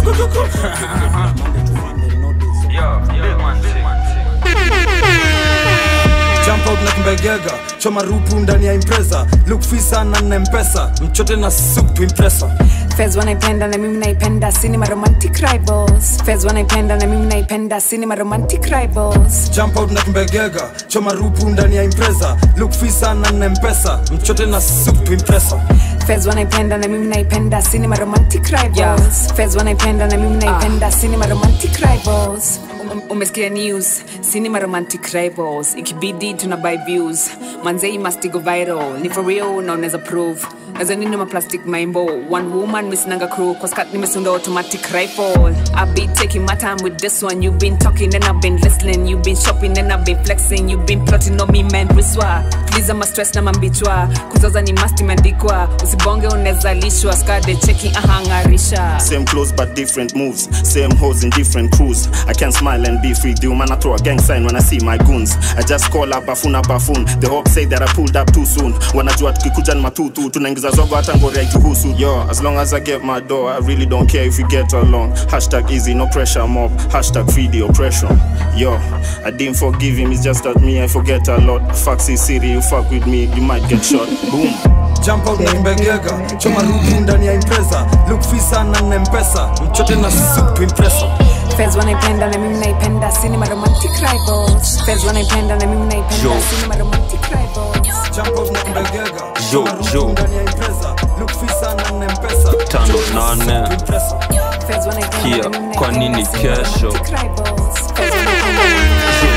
Speaker 8: jump out na kimbegega choma rupu ndani ya impreza look fisa na na mpesa mchote na soup to impresa
Speaker 9: Fez wanaipenda na mimi naipenda cinema romantic rivals Fez wanaipenda na mimi naipenda cinema romantic rivals
Speaker 8: jump out na kimbegega choma rupu ndani ya impreza look fisa na na mpesa mchote na soup to impresa
Speaker 9: Fez wanaipenda na mimi naipenda cinema romantic rivals Fez wanaipenda na mimi naipenda cinema romantic rivals Um- umesikia news cinema romantic rivals ikibidi tuna buy views manzei must go viral ni for real na unaweza prove nazo nini ma plastic maimbo one woman misinanga crew kwa skat nimesunda automatic rifle I've been taking my time with this one you've been talking and I've been listening you've been shopping and I've been flexing you've been plotting on me man riswa please ama stress na mambichwa kuzoza ni must imeandikwa usibonge unaweza lishwa skade checking ahangarisha
Speaker 10: Same clothes but different moves. Same hoes in different crews. I can smile and be free. Do man, I throw a gang sign when I see my goons. I just call up bafuna bafun. The hope say that I pulled up too soon. Wanajua tukikuja ni matutu. Tunaingiza zogo hata ngori haituhusu. Yo, as long as I get my door, I really don't care if we get along. Hashtag easy, no pressure mob. Hashtag free the oppression. Yo, I didn't forgive him. It's just that me, I forget a lot. Faxi city, you fuck with me, you might get shot. Boom.
Speaker 8: jump out na kimbegega choma rupu ndani ya impreza look fisa na na mpesa mchote na soup to impresa
Speaker 9: Fez wanaipenda na mimi naipenda cinema romantic rivals Fez wanaipenda na mimi naipenda
Speaker 19: Yo.
Speaker 9: cinema romantic rivals
Speaker 8: jump out na kimbegega
Speaker 19: yo yo
Speaker 8: ndani ya impreza look fisa na na mpesa
Speaker 19: tano nane
Speaker 9: Fez wanaipenda
Speaker 19: kia kwa nini kesho
Speaker 9: rivals Fez wanaipenda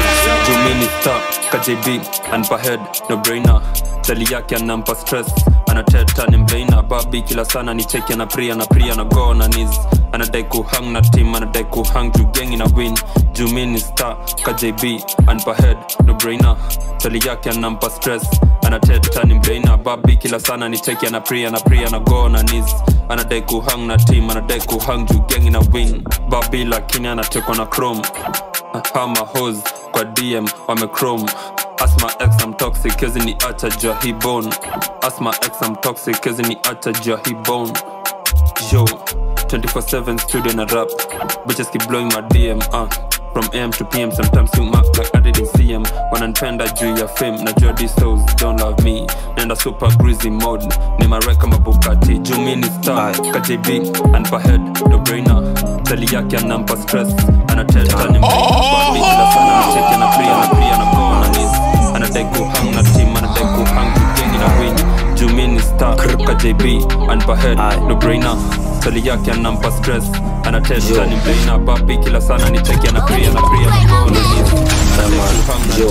Speaker 19: juminista kjb anpahed no brainer chali yake anampa stress anateta ni mbeina babi kila sana ni cheki ana pria na pria na go na nis anadai kuhang na tim anadai kuhang juu gengi na win juminista kjb anpahed no brainer chali yake anampa stress anateta ni mbeina babi kila sana ni cheki ana pria na pria na go na nis anadai kuhang na tim anadai kuhang juu gengi na win babi lakini anatekwa na chrome hama hos kwa dm wamechrome asma x am toxic kezi ni acha jua hi bone asma x am toxic kezi ni acha jua hi bone yo 24/7 studio na rap bitches keep blowing my dm uh. From AM to PM, sometimes you mark like I didn't see him. Wananipenda juu ya fame, najua these souls don't love me. Nenda super greasy mode, ni mareka mabukati. Juu mi ni star, KJB, anpa head, no brainer. Tali yake anampa stress, anateta ni mbaya. Kila sana anacheki na pria na pria na go na nis. Anadai kuhang na team, anadai kuhang juu gengi na win. Juu mi ni star, KJB, anpa head, no brainer. Tali yake anampa stress, anateta ni mbeina babi kila sana ni cheki ana pria na pria na go na nis.
Speaker 23: yo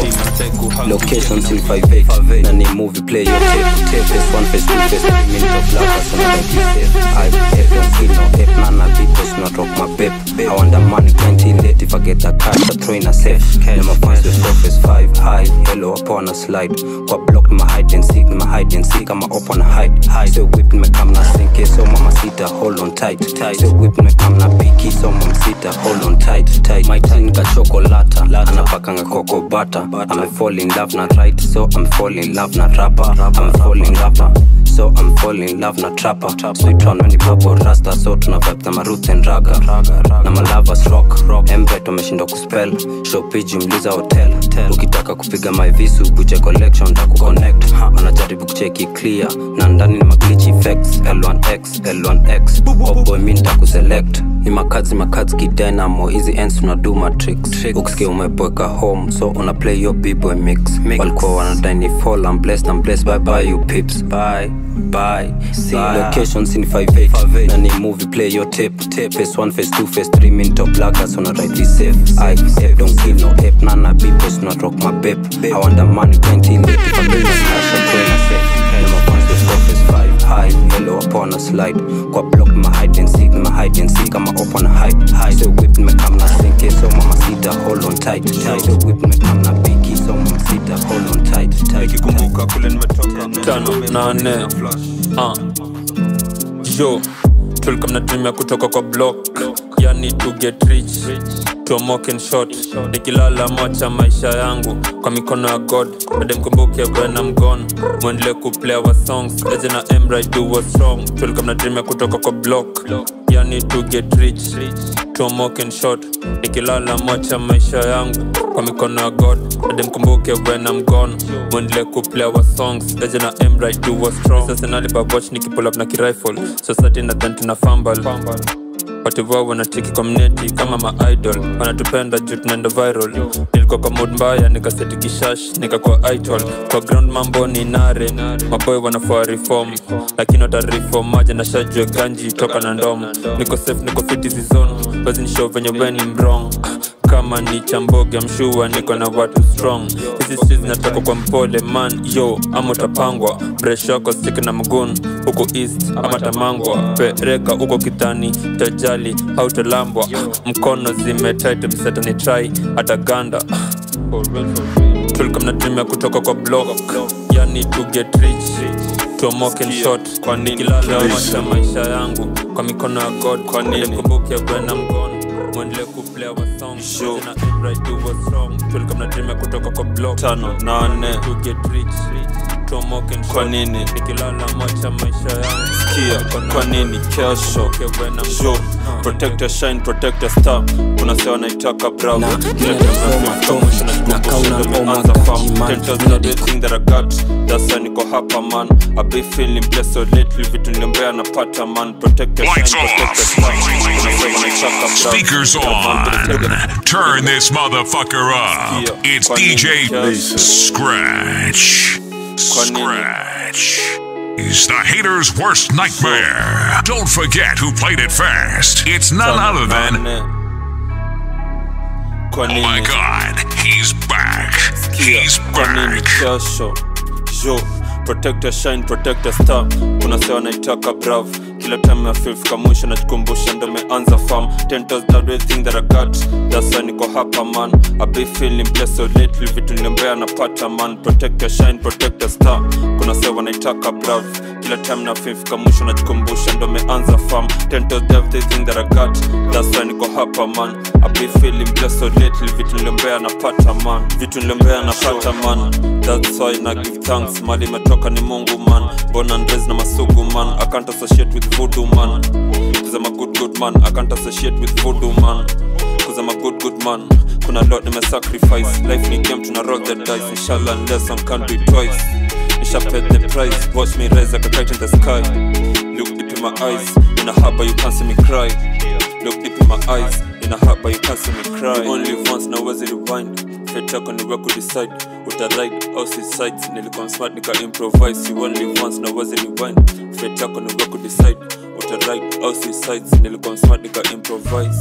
Speaker 23: location still 58 na ni movie play your tape tape face one face two face three minute of love so na like this I hate don't feel no hate nana because not rock my babe I want the money plenty late if I get that cash I throw in a safe na my fans with surface 5 high hello upon a slide kwa block ni my hide and seek ni my hide and seek kama up on a hide so whip nimekam na sinke so mama sita hold on tight tight so whip nimekam na piki so mama sita hold on tight tight my tin ka chocolata anapakanga coco butter I'm fall in love na right so I'm fall in love na rapper I'm fall in rapper so I'm fall in love na trapper sweet on when babo rasta so tuna vibe na roots and raga na malavas rock embet wameshindwa kuspell shopi jumliza hotel ukitaka kupiga my visu buje collection ta kuconnect wanajaribu kucheki clear na ndani ni maglitch effects L1X L1X oboy mi nitakuselect ni makazi makazi kidynamo hizi ends tunadu matrix ukisikia umeboeka home so una play your b-boy mix walikuwa wanadai ni fall I'm blessed I'm blessed bye bye you pips bye bye see location sin 58 na ni movie play your tape tape face 1 face 2 face 3 minute of blackers on a right this safe I ape don't give no ape nana b-boys not rock my babe I want the money 20 late if I bring a cash I'm going to say na my fans with surface 5 high hello upon a slide kwa block my hide and seek my hide and seek kama open hide hide so whip nimekam na sinke so mama sita hold on tight tight so whip nimekam na piki so mama sita hold on tight tight
Speaker 19: nikikumbuka kule nimetoka tano nane uh. yo tulikuwa mnatumia kutoka kwa block yani to get rich tomoken shot nikilala mocha maisha yangu kwa mikono ya god bade mkumbuke when I'm gone mwendele kuplay our songs eje na emra do was strong tulikuwa mnatumia kutoka kwa block yani to get rich tomoken shot nikilala mocha maisha yangu kwa mikono ya god bade mkumbuke when I'm gone mwendele kuplay our songs eje na emra do was strong sasa nalibabwatch nikipull up na kirifle society nadhan tuna fumble wativoa wanacheki community kama maidol wanatupenda juu tunaenda viral nilikuwa kwa mood mbaya nikaseti kishash nikakuwa idol kwa ground mambo ni nare maboy wanafaa reform lakini watareform maja na shajue ganji toka na ndom niko safe niko fit hizi zone basi nishow venye weni mrong kama ni chamboge mshua niko na watu strong hizi streets zinatoka kwa mpole man yo ama utapangwa breshoko sik na mgun huko east ama tamangwa pereka huko kitani tajali hautalambwa mkono zimetit msetani try hata ganda tulikuwa mnatumia kutoka kwa block yani to get rich tomoken shot kwa nikilala maisha maisha yangu kwa mikono ya god kwa nini kumbuke bwana mgon mwendele kuplay our song Show. na Emra do was strong tulikuwa mnatumia kutoka kwa block
Speaker 2: tano nane
Speaker 19: to get rich tomoken
Speaker 2: kwa nini
Speaker 19: nikilala maisha maisha yangu
Speaker 2: sikia kwa nini kesho jo protect your shine protect your star kuna sewa naitaka bravo kila dasa niko hapa man I be feeling blessed so lately vitu niliombea napata man protect your shine protect your star kuna sewa naitaka bravo
Speaker 18: Speakers on. Turn this motherfucker up. It's DJ Scratch. Scratch is the hater's worst nightmare. Don't forget who played it first. It's none other than. Oh my god, he's back.
Speaker 19: He's back. Jasho jo protect your shine protect your star kuna sewa naitaka brav kila time ya fifika mwisho najikumbusha ndo meanza farm ten toes that way thing that I got that's why niko hapa man I be feeling blessed so lately vitu nilembea napata man protect your shine protect your star kuna sewa naitaka brav kila time na fifika mwisho najikumbusha ndo meanza farm ten toes everything that I got that's why niko hapa man I be feeling blessed so lately vitu nilembea napata man vitu nilembea napata man that's why na give thanks mali imetoka ni mungu man born and raised na masugu man I can't associate with voodoo man cause I'm a good good man I can't associate with voodoo man cause I'm a good good man kuna lot nime sacrifice life ni game tuna roll the dice inshallah unless one can't do it twice Nisha paid the price watch me rise like a kite in the sky look deep in my eyes in a harbor you can't see me cry look deep in my eyes in a harbor you can't see me cry You only live once na uwezi rewind fate yako ni wewe decide utaride au suicide nilikuwa smart nika improvise you only live once na uwezi rewind fate yako ni wewe decide utaride au suicide nilikuwa smart nika improvise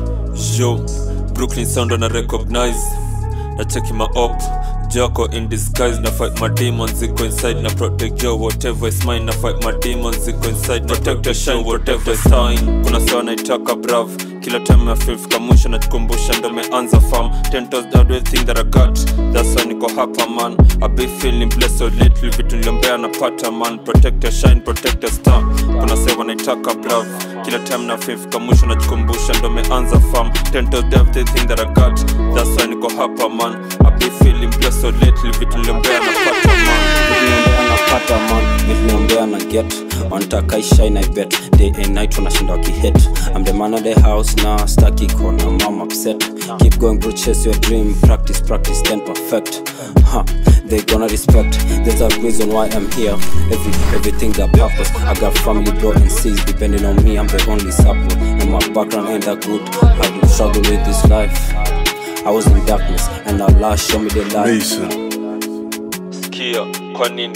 Speaker 19: yo brooklyn sound na recognize na cheki my op Joko in disguise na fight my demons ziko inside na protect yo whatever is mine na fight my demons ziko inside protect your shine whatever is mine kuna sawa naitaka brav kila time ya fifika mwisho najikumbusha ndo meanza farm ten toes down everything that I got that's why niko hapa man I be feeling blessed so lately vitu niliombea napata man protect your shine protect your star kuna sewa naitaka brav kila time na fifika mwisho najikumbusha ndo meanza farm ten toes down everything that I got that's why niko hapa man I be feeling blessed so lately vitu niliombea napata man
Speaker 23: napata man viliombea na get wanataka ishine i bet day and night wanashinda wakihit i'm the man of the house na staki kona mom upset keep going bro chase your dream practice practice then perfect huh. they gonna respect there's a reason why i'm here Every, everything got purpose i got family bro and sis depending on me i'm the only support and my background ain't that good i do struggle with this life i was in darkness and allah show me the light
Speaker 19: sikia kwa nini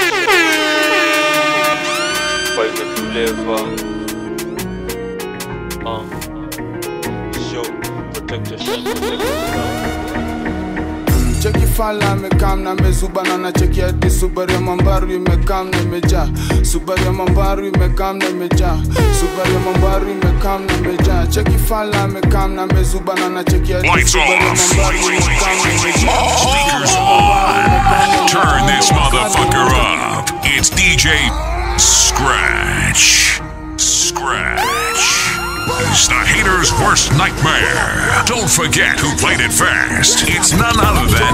Speaker 19: kwa imetuleva uh. Show, protect your shine, protect your ground.
Speaker 12: cheki fala amekam na mezubana na cheki hadi subaru ya mambaru imekam na imejaa subaru ya mambaru imekam na imejaa subaru ya mambaru imekam na imejaa cheki fala amekam na mezubana na cheki hadi
Speaker 18: Lights
Speaker 12: subaru ya
Speaker 18: off.
Speaker 12: mambaru imekam na imejaa
Speaker 18: Speakers on. Turn this motherfucker up. It's DJ Scratch. Scratch. It's the hater's worst nightmare. Don't forget who played it first. It's none other than.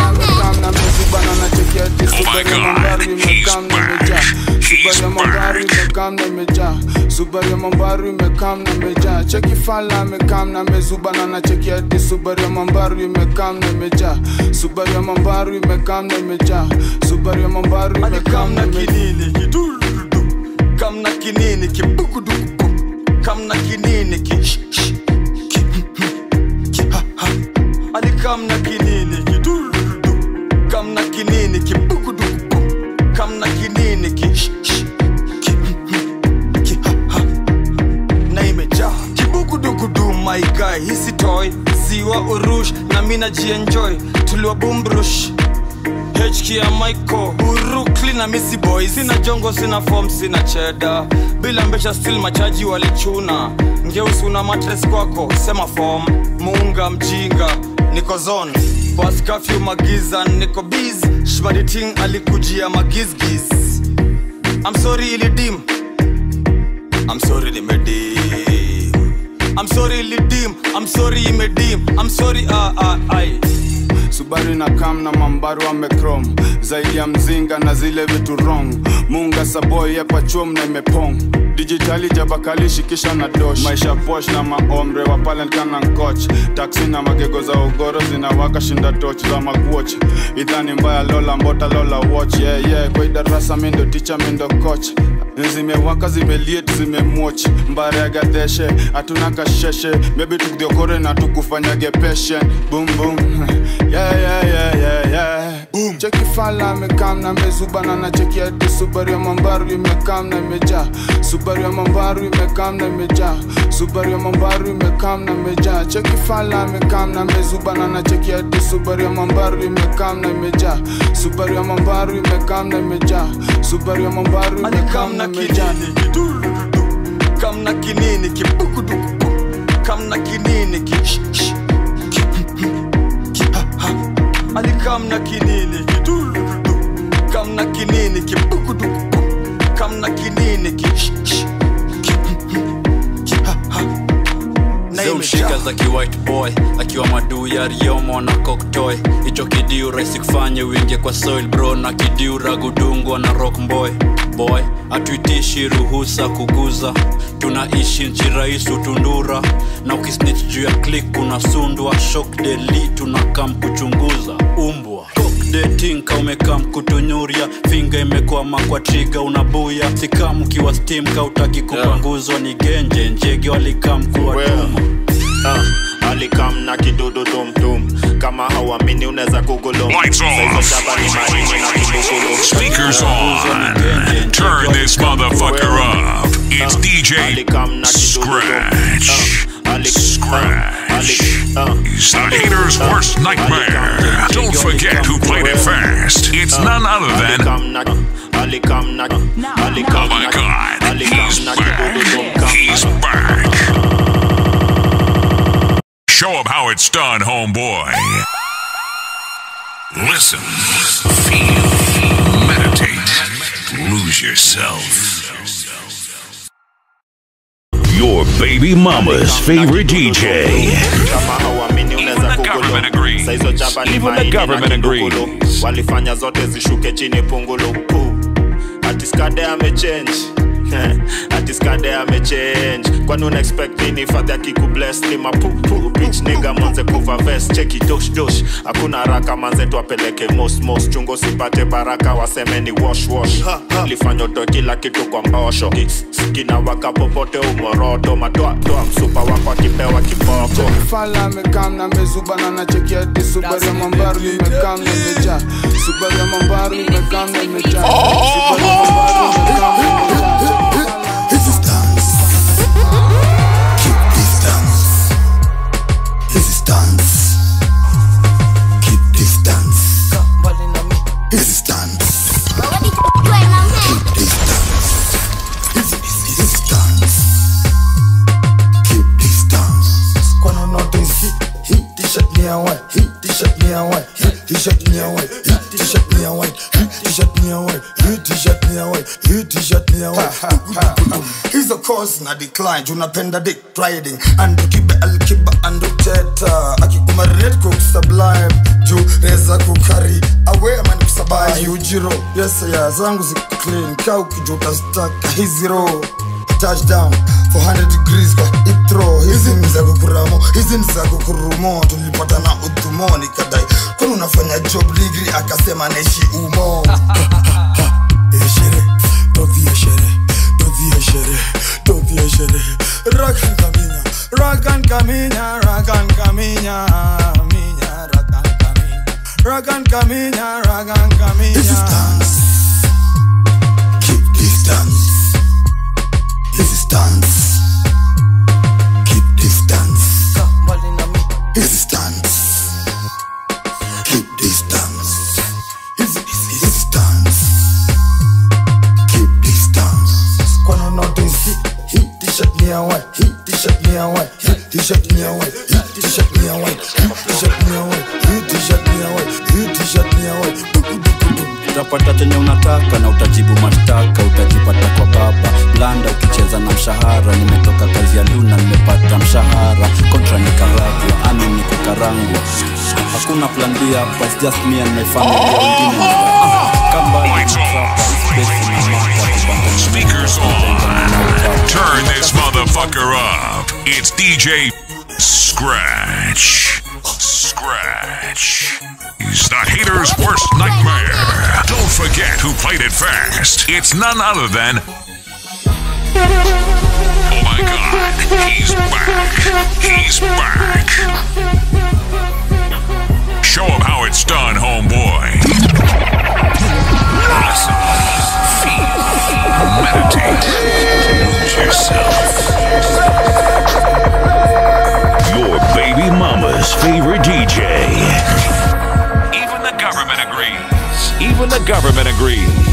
Speaker 12: Oh
Speaker 18: my god, he's back. He's
Speaker 12: mambaru imekam na imejaa subaru ya mambaru imekam na imejaa cheki fala amekam na mezubana na cheki hadi subaru ya mambaru imekam na imejaa subaru ya mambaru imekam na imejaa subaru ya mambaru imekam na kinini
Speaker 8: kamna kinini kibugudugu kamna kinini ki sh- sh- ki ki ha ha ali kamna kinini kidurudu kamna kinini kibugudugu kamna kinini ki sh- sh- ki ki ha ha na imejaa kibugudugudu my guy hisi toy ziwa urush na mina jienjoy tuliwa bumbrush HK ya Michael Urukli na Missy Boy Sina jongo, sina form, sina cheda Bila mbesha still machaji walichuna Ngeusi una matres kwako, sema form Muunga mjinga, niko zone Bas curfew magiza, niko biz Shbaditing alikujia magizgiz I'm sorry ilidim I'm sorry limedim I'm sorry ilidim I'm sorry imedim I'm sorry ah ah ai
Speaker 12: subaru na kam na mambaru amekrom zaidi ya mzinga na zile vitu wrong munga saboy yapachom na imepong dijitali jabakali shikisha na dosh maisha posh na maomre wa palenkana nkoch taksi na magego za ugoro zinawaka shinda toch za magwoch idhani mbaya lola mbota lola watch yeah, yeah. kwa idarasa mindo ticha mindo coach zimewaka zimeliet zimemwoch mbaregadeshe hatuna kasheshe mebi tukdiokore na tukufanyage peshen bum bum yeah, yeah, yeah, yeah, yeah. Boom. cheki fala amekam na mezubana na cheki hadi subaru ya mambaru imekam na imejaa subaru ya mambaru imekam na imejaa subaru ya mambaru imekam na imejaa cheki fala amekam na mezubana na cheki hadi subaru ya mambaru imekam na imejaa subaru ya mambaru imekam na imejaa subaru ya mambaru imekam na imejaa
Speaker 8: kam na kinini kibukudukubu kam na kinini ki sh- sh- ki- ki- ha- ha. ali kam na kinini kidurudu kam na kinini kibukudukubu kam na kinini ki sh- sh- ki- ki- ha- ha. Na
Speaker 13: zeushika
Speaker 8: imejaa.
Speaker 13: za kiwhite boy akiwa maduu ya riomo na koktoy hicho kidiu rahisi kufanye wingie kwa soil bro na kidiu ragudungwa na rock boy boy hatuitishi ruhusa kuguza tunaishi nchi rais utundura na ukisnich juu ya klik kunasundwa shok deli tunakam kuchunguza umbwa detinka umekam kutunyuria finga imekwama kwa triga unabuya sikam ukiwa stim kautaki kupanguzwa ni genje njege walikam kuwatuma
Speaker 10: uh, alikam na kidudu tumtum kama hauamini unaweza kugulum
Speaker 18: Lights off. Speakers on. Turn this motherfucker up. It's DJ Scratch. Scratch. He's the hater's worst nightmare. Don't forget who played it fast. It's none other than. Oh my god. He's back. He's back. Show him how it's done, homeboy. Listen, feel, meditate, lose yourself. Your baby mama's favorite DJ.
Speaker 10: Even the government agrees.
Speaker 18: Even the government agrees.
Speaker 10: walifanya zote zishuke chini pungulu Pu. ati skade amechange ati skade amechange kwani una expect nini fadhi akikubless ni mapupu bitch nigga manze kuva vest cheki dosh dosh hakuna haraka manze twapeleke mos mos chungo sipate baraka waseme ni wash wash lifanya utoe kila kitu kwa mbosho Ki- kina waka popote umoroto matoa toa msupa wako akipewa kiboko
Speaker 12: fala amekam na mezubana na cheki hadi subaru ya mambaru imekam na imejaa subaru ya mambaru imekam na imejaa subaru ya mambaru imekam na imejaa
Speaker 14: Easy stance. Keep distance. Easy stance. Keep distance. Easy, easy stance. Keep distance. Kwani notice hii hii t-shirt ni ya white, hii t-shirt ni ya white, hii t-shirt ni ya white, hii t-shirt ni ya white, hii t-shirt ni ya white, hii t-shirt ni ya white, hii t-shirt ni ya white. hizo course na decline tunapenda dick riding andukibe alkiba anduteta akikumarinate cook sublime juu reza kukari awe amani kusabai ujiro yes ya zangu ziko clean ka ukijuta staka hizi ro touchdown 400 degrees kwa itro hizi ni za kukuramo hizi ni za kukurumo tulipata na udhumo nikadai kwani unafanya job degree akasema naishi umo eshere tovie shere tovie shere tovie shere rakan kaminya rakan kaminya rakan kaminya minya rakan kaminya rakan kaminya rakan kaminya distance keep distance Easy stance keep distance Easy stance keep distance Easy, easy, easy stance keep distance Kwani notice hii hii t-shirt ni ya white hii t-shirt ni ya white hii t-shirt ni ya white hii t-shirt ni ya white hii t-shirt ni ya white hii t-shirt ni ya white hii t-shirt ni ya white
Speaker 13: utapata chenye unataka na utajibu mashtaka utajipata kwa baba blanda ukicheza na mshahara nimetoka kazi ya luna nimepata mshahara kontra nikaragwa ami ni kukarangwa hakuna plan b hapa it's just me and my family wengine Ah, kambali na trapa, space na mata, kubanda na
Speaker 18: Speakers on. Turn this motherfucker up. It's DJ Scratch. Scratch. He's the hater's worst nightmare. Don't forget who played it fast. It's none other than. Oh my god, he's back. He's back. Show him how it's done, homeboy. government agrees.